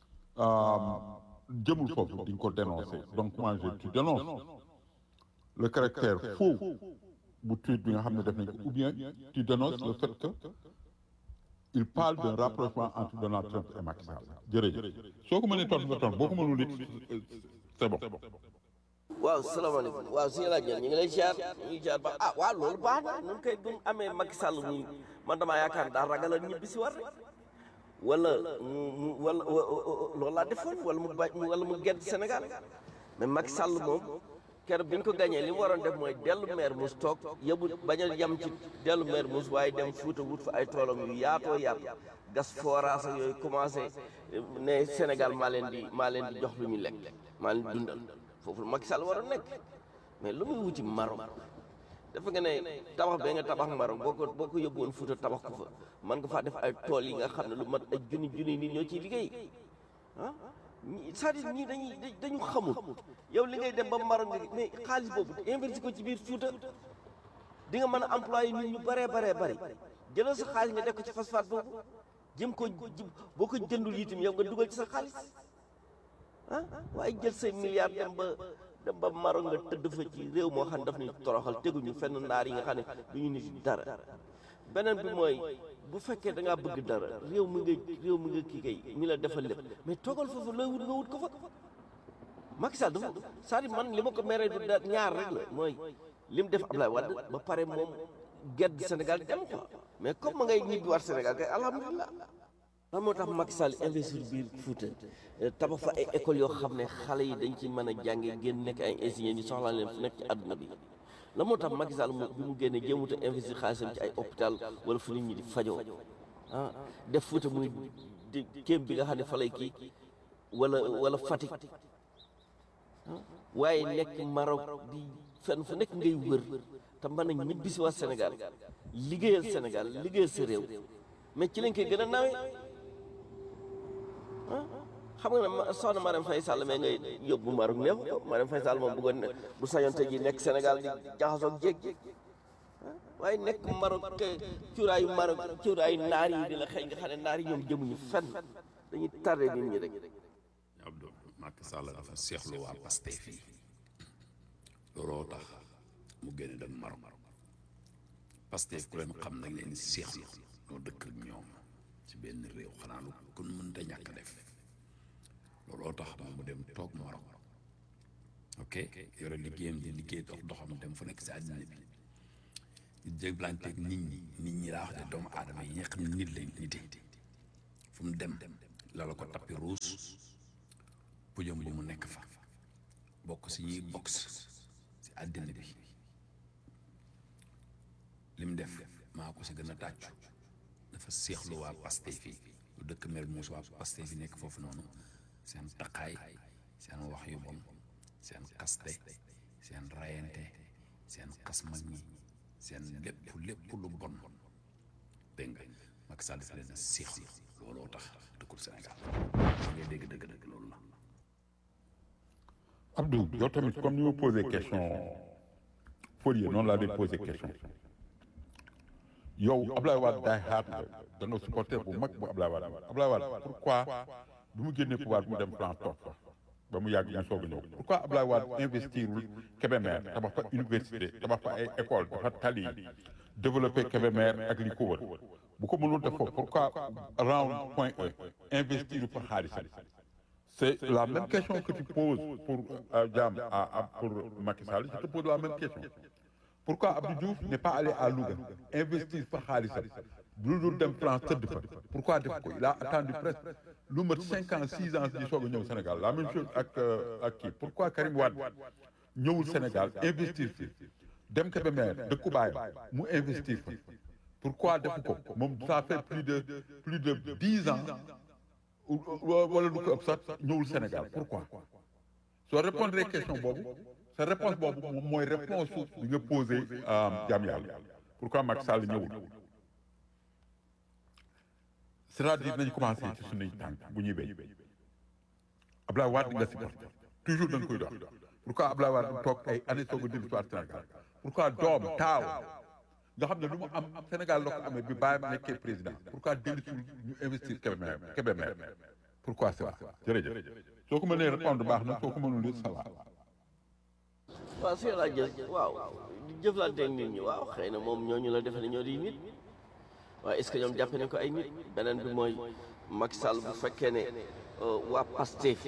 jëmul foofu di nga ko dénoncer donc moi je tu dénonces le caractère faux bu tweet bi nga xam ne def nañ ko ou bien tu dénonces le fait que il parle d'un rapprochement entre Donald Trump et Macky Sall jërëjëf soo ko mënee tontu nga tontu boo ko mënul it c'est bon. waaw salaamaaleykum waaw si laaj ñu ngi lay ziar ñu ngi ziar ba ah waaw loolu baax na ñun kay bu ñu amee Macky Sall muy man damaa yaakaar daa ragal a ñibbi si war rek wala mu mu wala loolu laa defoon wala mu bañ wala mu gedd Sénégal mais Macky Sall moom keroog bi ñu ko gañee li mu waroon def mooy dellu maire mus toog yóbbu bañ a yem ci dellu maire mus waaye dem Fuuta wut fa ay toolam yu yaatoo yaatu gas forage ak yooyu commencé ne Sénégal maa leen di maa leen di jox lu ñu lekk maa leen di dundal foofu Macky Sall waroon nekk mais lu muy wuti Maroc dafa nga ne tabax bee nga tabax Maroc boo ko boo ko yóbbu woon Fuuta tabax ko fa man nga faa def ay tool yi nga xam ne lu mat ay junni junni nit ñoo ciy liggéey ah ñi c'est-à-dire ñii dañuy dañu xamul yow li ngay dem ba Maroc nga mais xaalis boobu investi ko ci biir Fuuta di nga mën a employé nit ñu bëree baree bëri jëlal sa xaalis nga def ko ci phosphate boobu jëm ko boo ko jëndul itam yow nga dugal ci sa xaalis ah waaye jël say milliards dem ba dem ba Maroc nga tëdd fa ci réew moo xam ne daf ñuy toroxal teguñu fenn naar yi nga xam ne du ñu nit dara beneen bi mooy bu fekkee da ngaa bëgg dara réew mi nga réew mi nga kii kay mi la defal lépp mais toogal foofu looy wut nga wut ko fa Macky Sall dafa c'est-à-dire man li ma ko meree du da ñaar rek la mooy li mu def Ablaye Wade ba pare moom gedd Sénégal dem quoi mais comme ma ngay ñibbi war Sénégal kay alhamdulilah lan moo tax Macky Sall investir biir Fouta tabax fa ay écoles yoo xam ne xale yi dañ ci mën a jànge génn nekk ay ingénieurs ñu soxlaa leen fu nekk ci àdduna bi lan moo tax Macky Sall bi mu génnee jéemut a investir xaalisam ci ay hôpital wala fu nit ñi di fajoo ah def Fouta muy di kéem bi nga xam ne fa lay kii wala wala Fatick waaye nekk Maroc di fenn fu nekk ngay wër te mën a ñibbi si waa Sénégal liggéeyal Sénégal liggéeyal sa réew mais ci lañ koy gën a nawee xam nga ne soxna Marème Faye Sall mais ngay yóbbu Maroc néew Marème Faye Sall moom bëggoon ne bu sañoon tey ji nekk Sénégal di jaxasoog jéeg waaye nekk Maroc cuuraayu Maroc cuuraayu naar yi di la xëy nga xam ne naar yi ñoom jëmuñu fenn dañuy tardé nit ñi rek Abdou Macky Sall dafa seexlu waa Pastef yi looloo tax mu génn dem Maroc Pastef ku leen xam nañ leen seexlu noo dëkk ak ñoom ci benn réew xanaa lu kon mënta ñàkk def looloo tax moom mu dem toog Maroc ok yore liggéeyam di liggéey dox doxam dem fu nekk si àddina bi jëflanteeg nit ñi nit ñi laa wax de doomu aadama yi nga xam ne nit lañ nite fu mu dem lala ko tappi ruus pujam bu mu nekk fa bokk si ñuy box si àddina bi li mu def maa ko si gën a tàccu dafa seexlu waa Pastef fii lu dëkk mer muus waa Pastef fi nekk foofu noonu seen taqaay seen wax yu bon seen kaste seen rayante seen xas mag ñi seen lépp lépp lu bon dégg nga Macky Sall dafa leen a seexlu looloo tax dëkkul Sénégal ngay dégg dëgg dëgg loolu la Abdou yow tamit comme ni ma posé question Fourier noonu laa dee posé question yow Ablaye Wade daay xaar nga da nga supporter bu mag bu Ablaye Wade Ablaye Wade pourquoi bu mu génnee pouvoir bu mu dem plan toog fa ba mu yàgg ñu soog a ñëw pourquoi Ablaye Wade investirul Kébémer tabax fa université tabax fa ay école dafa tali développé Kébémer ak li ko wër bu ko mënul def foofu pourquoi round point E investir fa xaalisam c'est la même question que tu poses pour euh, Diam à, à- pour Macky Sall je te pose la même question pourquoi Abdou Diouf n'est pas allé à Louga investir fa xaalisam lu dul dem France tëdd fa pourquoi def ko il a attendu presque lu mat cinq ans six ans di soog a ñëw Sénégal la même chose ak euh, ak kii pourquoi Karim Wade ñëwul Sénégal investir fi dem Kébémer dëkku baayam mu investir fa pourquoi defu ko moom ça fait plus de plus de dix ans ou- ou- wala lu ko ëpp sax ñëwul Sénégal pourquoi soo répondre question boobu sa réponse boobu moom mooy réponse su bi nga posé jaam yàlla pourquoi Macky Sall ñëwul c'est-à-dire nañu commencé ci suñuy tànk bu ñuy béy Ablaye Wade nga supporté toujours da nga koy dox pourquoi Ablaye Wade toog ay années soog a dellu si Sénégal pourquoi doom taaw nga xam ne lu mu am Sénégal la ko amee bi bàyyam nekkee président pourquoi dellu si ñu investir Kébémer Kébémer pourquoi c'est ça jërëjëf soo ko mënee répondre baax na soo ko mënul it ça va waaw si laa jël waaw di jëflanteeg nit ñi waaw xëy na moom ñooñu la defe ne ñoo di nit waaye est-ce que ñoom jàppe nañ ko ay nit beneen bi mooy Macky Sall bu fekkee ne euh, waa Pastef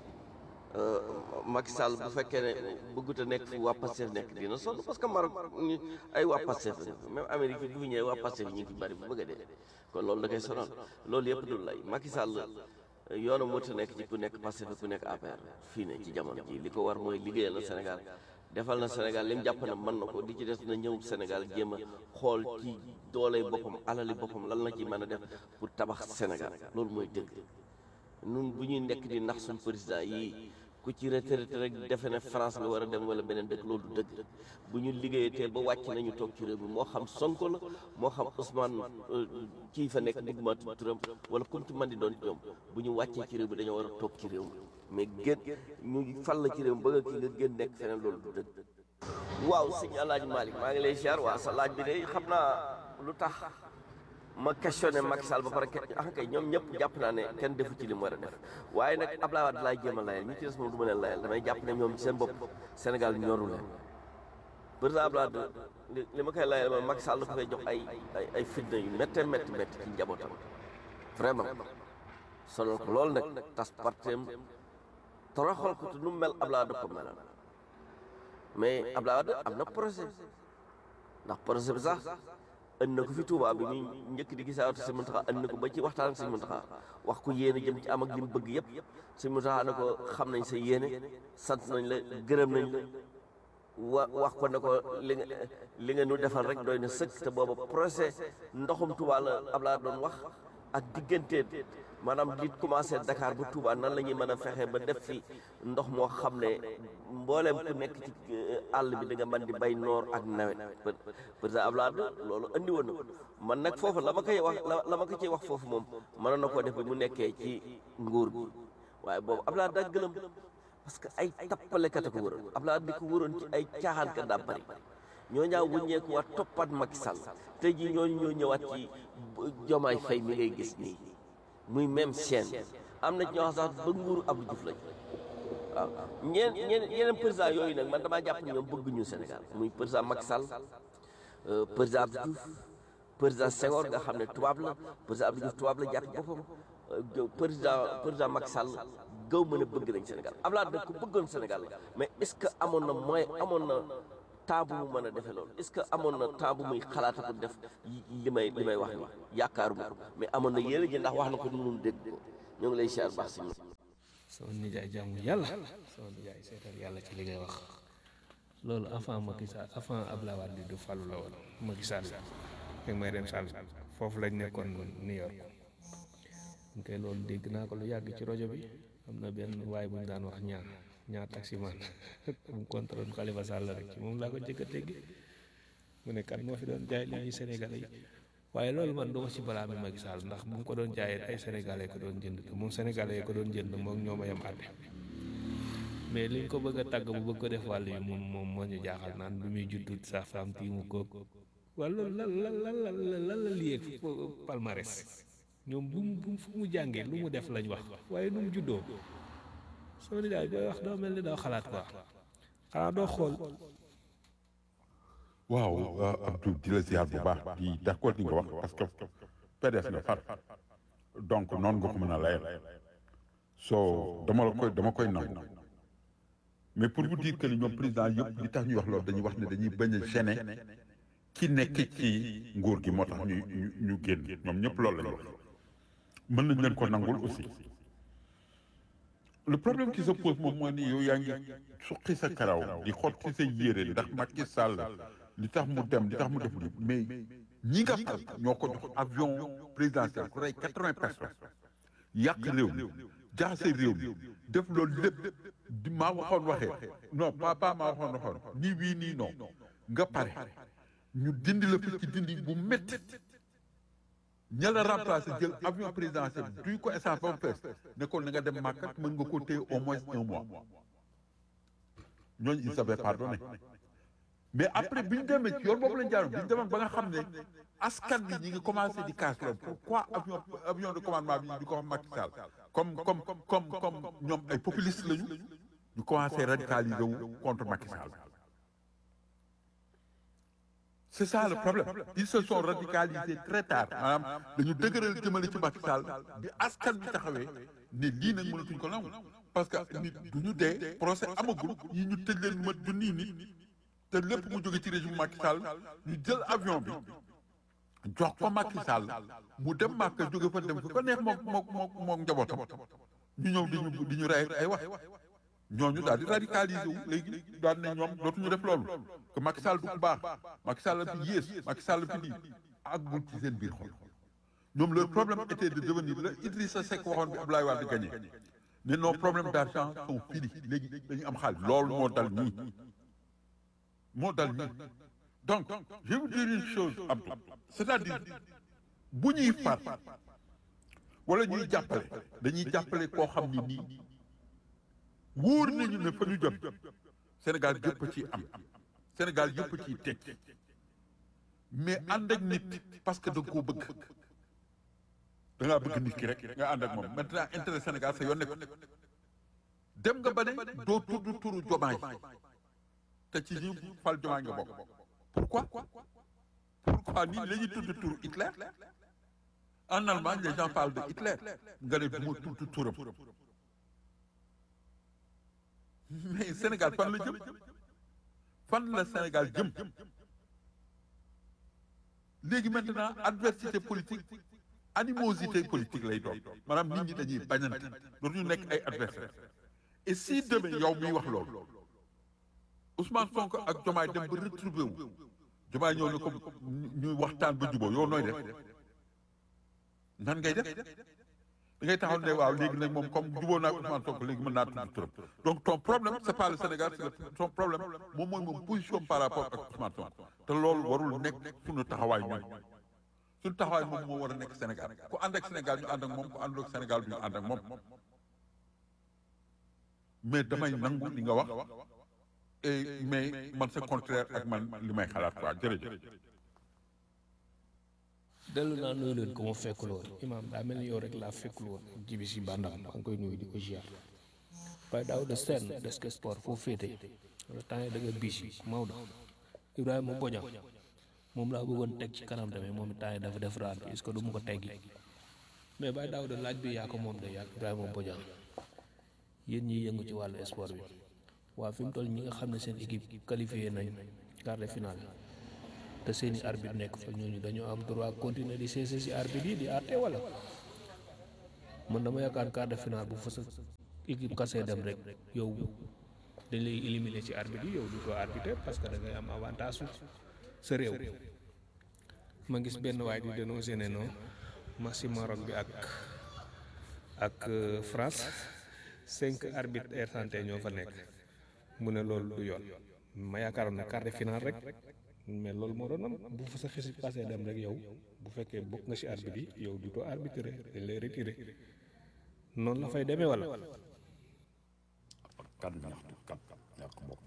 euh, Macky Sall bu fekkee ne bëggut a nekk fu waa Pastef nekk dina sonn parce que Maroc ñi ay waa Pastef la même Amérique bi bu fi ñëwee waa Pastef ñu ngi fi bari bu bëgg a dee kon loolu da koy sonal loolu yëpp dul lay Macky Sall yoonam mënut a nekk ci ku nekk Pastef ak ku nekk APR fii ne ci jamono ji li ko war mooy liggéeyal na Sénégal defal na Sénégal li mu jàpp na mën na ko di ci des na ñëw Sénégal jéem a xool ci dooley boppam alali boppam lan la ci mën a def pour tabax Sénégal loolu mooy dëgg nun bu ñuy nekk di nax suñ président yii ku ci retraité rek defe ne France nga war a dem wala beneen dëkk loolu du dëgg bu ñu liggéeyatee ba wàcc nañu toog ci réew mi moo xam Sonko la moo xam Ousmane kii fa nekk bëgguma tudd turam wala comme ci man di doon ñoom bu ñu wàccee ci réew mi dañoo war a toog ci réew mi mais gën ñu fal la ci réew mi ba nga kii nga gën nekk feneen loolu du dëgg waaw sëñ Alaaji Malick maa ngi lay ziar waa sa laaj bi de xam naa lu tax ma questionné Macky Sall ba pare ah kay ñoom ñëpp jàpp naa ne kenn defu ci li mu war a def waaye nag Abdoulaye Wade laay jéem a layal ñi ci des moom du ma leen layal damay jàpp ne ñoom ci seen bopp Sénégal ñoru leen président Abdoulaye Wade li li ma koy layal mooy Macky Sall dafa koy jox ay ay ay fitna yu métte métti métti ci njabootam vraiment sonal ko loolu nag tas partem toroxal ko te nu mu mel Abdoulaye Wade ko melal mais Abdoulaye Wade am na projet ndax projet bi sax ënd na ko fi Touba bi muy njëkk di gisaatu si Muntaxa ënd na ko ba ci waxtaan ak si Muntaxa wax ko yéene jëm ci am ak li mu bëgg yëpp si Muntaxa na ko xam nañ sa yéene sant nañ la gërëm nañ la wa wax ko ne ko li nga li nga nu defal rek doy na sëkk te booba projet ndoxum Touba la Abdoulaye doon wax ak diggante maanaam di commencé Dakar ba Touba nan la ñuy mën a fexe ba def fi ndox moo xam ne mbooleem ku nekk ci àll bi da nga mën di bay noor ak nawet président Abdoulaye loolu andi woon na ko man nag foofu la ma koy wax la ma ko ciy wax foofu moom mënoon na koo def bi mu nekkee ci nguur gi waaye boobu Abdoulaye daa gëlëm parce que ay tappalekat a ko wëroon Abdoulaye di ko wëroon ci ay caaxaankat daa bari ñoo ñaaw wuññeeku waat toppaat Macky Sall tey jii ñooñu ñoo ñëwaat ci Jomaay Fay mi ngay gis nii muy même chaîne am na ci ñoo xam sax ba nguuru Abdou Diouf lañ waaw ñeen ñeen yeneen président yooyu nag man damaa jàpp ne ñoom bëgguñu Sénégal muy président Macky Sall président Abdou Diouf président Senghor nga xam ne tubaab la président Abdou Diouf tubaab la jàpp boppam président président Macky Sall gaw mën a bëgg nañ Sénégal Abdoulaye nag ku bëggoon Sénégal la mais est-ce que amoon na moyen amoon na temps bu mu mën a defee loolu est-ce que amoon na temps bu muy xalaata ko def li may li may wax ni yaakaaruma ko mais amoon na yéene ji ndax wax na ko nun dégg ko ñoo ngi lay siyaar baax si sama nijaay jaamu yàlla sama nijaay seetal yàlla ci li ngay wax loolu avant Macky Sall avant Abdoulaye Wade du falu la woon Macky Sall rek may dem Sall foofu lañ nekkoon New York ñu koy loolu dégg naa ko lu yàgg ci rajo bi am na benn waay bu ñu daan wax ñaar ñaar taximan mu contrôle Khalifa Sall rek ci moom laa ko jëkk a dégg mu ne kat moo fi doon jaay li ñuy Sénégalais yi waaye loolu man du ma ci balaa mi Macky Sall ndax bu mu ko doon jaayee ay sénégalais ko doon jënd te moom sénégalais ko doon jënd moom ñoo ma yem àtte mais liñ ko bëgg a tàgg bu bëgg ko def wàll yi moom moom moo ñu jaaxal naan bi muy juddut sa femme tiimu koog wala loolu lan lan lan lan lan la liyee palmarès ñoom bu mu bu mu fu mu jàngee lu mu def lañ wax waaye nu mu juddoo soo ni daay booy wax doo mel ni doo xalaat quoi xanaa doo xool waaw Abdou di la ziar bu baax di d'accord ni nga wax parce que PDS na far donc noonu nga ko mën a layal so dama la koy dama koy nangu mais pour vous dire que ni ñoom président yëpp li tax ñuy wax loolu dañuy wax ne dañuy bañ a gêner ki nekk ci nguur gi moo tax ñu ñu ñu génn ñoom ñëpp loolu lañu wax mën nañ leen ko nangul aussi le problème qui se pose moom mooy ni yow yaa ngi suqi sa karaw di xotti sa yére ndax Macky Sall li tax mu dem li tax mu def li mais ñi nga xam ñoo ko jox avion présidentiel ku rey quatre-vingts personnes yàq réew mi jaxase réew mi def loolu lépp di maa waxoon waxee non pas pas maa waxoon waxoon nii wii nii non nga pare ñu dindi la fi ci dindi bu métti ña la remplacé jël avion présidentiel duy ko essence ba mu fees ne ko na nga dem màkkat mën nga ko téye au moins un mois ñooñu ils avaient pardonné mais après bi ñu demee ci yoon boobu lañ jaaroon bi ñu demoon ba nga xam ne askan bi ñi ngi commencé di casse loolu pourquoi avion avion de commandement bi di ko wax Macky Sall comme comme comme comme ñoom ay populistes lañu ñu commencé radicaliser wu contre Macky Sall c'est ça le problème ils se sont radicalisés très tard maanaam dañu dëgëral jëmale ci Macky Sall bi askan bi taxawee ne lii nag mënatuñ ko nangu parce que nit du ñu dee procès amagul yi ñu tëj leen mat junniy nit te lépp mu jóge ci régime Macky Sall ñu jël avion bi jox ko Macky Sall mu dem Màkka jóge fa dem fa ko neex mook mook mook mook njabootam ñu ñëw di ñu di ñu rey ay wax ñooñu daal di radicaliser wu léegi daal ne ñoom dootuñu def loolu que Macky Sall du ku baax Macky Sall la fi yées Macky Sall la fi lii àggul ci seen biir xol ñoom leur problème était de devenir la Idrissa Seck waxoon bi Abdoulaye Wade gagné ne nos problèmes d'argent sont finis léegi dañu am xaalis loolu moo dal ñii moo dal ñii donc je vais vous dire une chose Abdou c'est-à-dire bu ñuy far wala ñuy jàppale dañuy jàppale koo xam ni nii wóor nañu ne fa ñu jot Sénégal yëpp ci am Sénégal yëpp ciy teg mais ànd ak nit parce que da nga koo bëgg da ngaa bëgg nit ki rek nga ànd ak moom maintenant intérêt Sénégal sa yoon nekk dem nga ba ne doo tudd turu jomaay te ci ñi fal jomaay nga bokk pourquoi pourquoi nii la ñuy tudd turu Hitler en Allemagne les gens parlent de Hitler nga ne du ma tudd turam mais Sénégal fan la jëm fan la Sénégal jëm léegi maintenant adversité politique animosité politique lay doon maanaam nit ñi dañuy bañante dootuñu nekk ay adversaire et si demain yow miy wax loolu Ousmane Sonko ak Diomaye dem ba retrouvé wu Diomaye ñëw ne ko ñuy waxtaan ba jubóo yow nooy def nan ngay def da ngay taxaw ne waaw léegi nag moom comme jubóo naa Ousmane Sonko léegi mën naa tudd turam donc ton problème c'est pas le Sénégal c'est le ton problème moom mooy moom position par rapport ak Ousmane Sonko te loolu warul nekk suñu taxawaay ñun suñu taxawaay moom moo war a nekk Sénégal ku ànd ak Sénégal ñu ànd ak moom ku àndul ak Sénégal ñu ànd ak moom mais damay nangu li nga wax et mais man c'est contraire ak man li may xalaat quoi jërëjëf. dellu naa nuyu leen ko ma fekkul woon imaam daa mel ni yow rek laa fekkul woon jibi si bandam maa ngi koy nuyu di ko ziar waaye daaw de seen desk sport foo féete wala temps yi da nga bis yi Maodo Ibrahima Boña moom laa bëggoon teg ci kanam tamit moom temps yi dafa def raad bi est-ce que du mu ko teggi mais bay daaw de laaj bi yaa ko moom de yaa Ibrahima Boña yéen ñiy yëngu ci wàllu sport bi waa fi mu toll ñi nga xam ne seen équipe qualifié nañ quart de finale te seeni arbitre nekk fa ñooñu dañoo am droit continuer di séese si arbitre yi di àtte wala man dama yaakaar quart de finale bu fa sa équipe kasee dem rek yow dañ lay éliminer ci arbitre yi yow du ko arbitrer parce que da ngay am avantage su sa réew ma gis benn waay di dénoncé ne non match Maroc bi ak ak euh, France cinq arbitres ersanté ñoo fa nekk mu ne loolu du yoon ma yaakaaroon ne quart de finale rek mais loolu moo doon am bu fa sa xisi passé dem rek yow bu fekkee bokk nga ci arbitre yi yow du too arbitré dañ lay retiré noonu la fay demee wala kan ñaxtu kan ñàkk bopp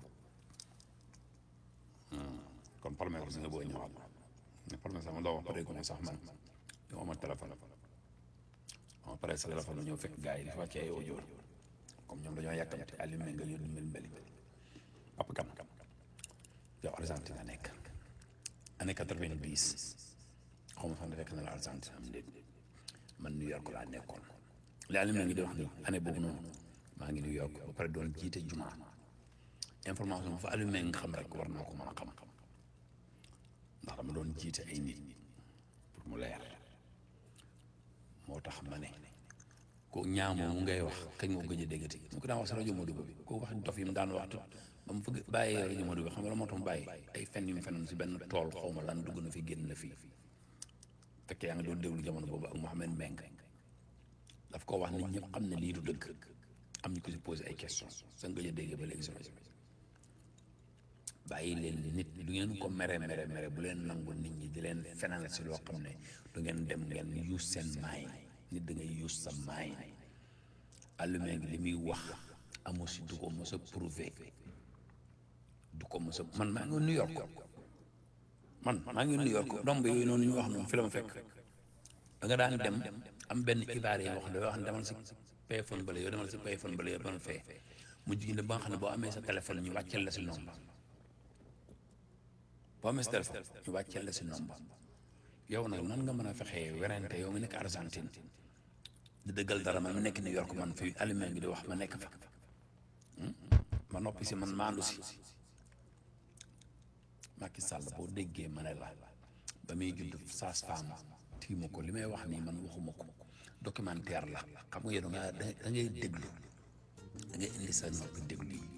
kon parlement bi si nga bëgg a ñëwaat mais parlement sax ma doo wax pare ko ne sax man yow ma téléphone ma pare sa téléphone ñëw fekk gars yi di wàcce ay audio comme ñoom dañoo yàkkamte allumé nga yónni mbel mbeli app kan yow Argentine nga nekk année quatre-vingt-dix xaw ma fan fekk na la Argentine am déet man New York laa nekkoon li allumé ngi di wax ni année boobu noonu maa ngi New York ba pare doon jiite juma information bu fa allumé nga xam rek war naa ko mën a xam ndax dama doon jiite ay nit pour mu leer moo tax ma ne ko ñaamoo mu ngay wax kañ moo gëj a déggati mu ko daan wax si rajo Modou bi ko wax dof yi mu daan wax ba mu fëgg bàyyee rajo Modou bi xam nga la moo tax mu bàyyi ay fen yu mu fenoon si benn tool xaw ma lan dugg na fi génn na fii fekk yaa ngi doon déglu jamono boobu ak Mouhamed Mbengue daf ko wax nit ñëpp xam ne lii du dëgg am ñu ko si posé ay questions sa nga gëj a déggee ba léegi si rajo bi bàyyi leen nit du ngeen ko mere mere mere bu leen nangu nit ñi di leen fenal si loo xam ne du ngeen dem ngeen use seen maay nit da ngay use sa maay allumé ngi li muy wax amu si du ko mos a prouvé du ko mos a man maa ngi New York man maa ngi New York domb yooyu noonu ñu wax noonu fi la ma fekk da nga daan dem am benn xibaar yi wax ne wax ne demal si payphone bale yow demal si payphone bale yow demal fee mu jigéen ne ba nga xam ne boo amee sa téléphone ñu wàcceel la si nomba boo amee sa téléphone ñu wàcceel la si nomba yow nag nan nga mën a fexee werante yow nga nekk Argentine di dëggal dara man ma nekk New York man fii allumé ngi di wax ma nekk fa ma noppi si man maandu si Macky Sall boo déggee ma ne la ba muy judd saas femme tiimu ko li may wax nii man waxuma ko documentaire la xam nga yow da nga da ngay déglu da ngay indi sa noppi déglu yi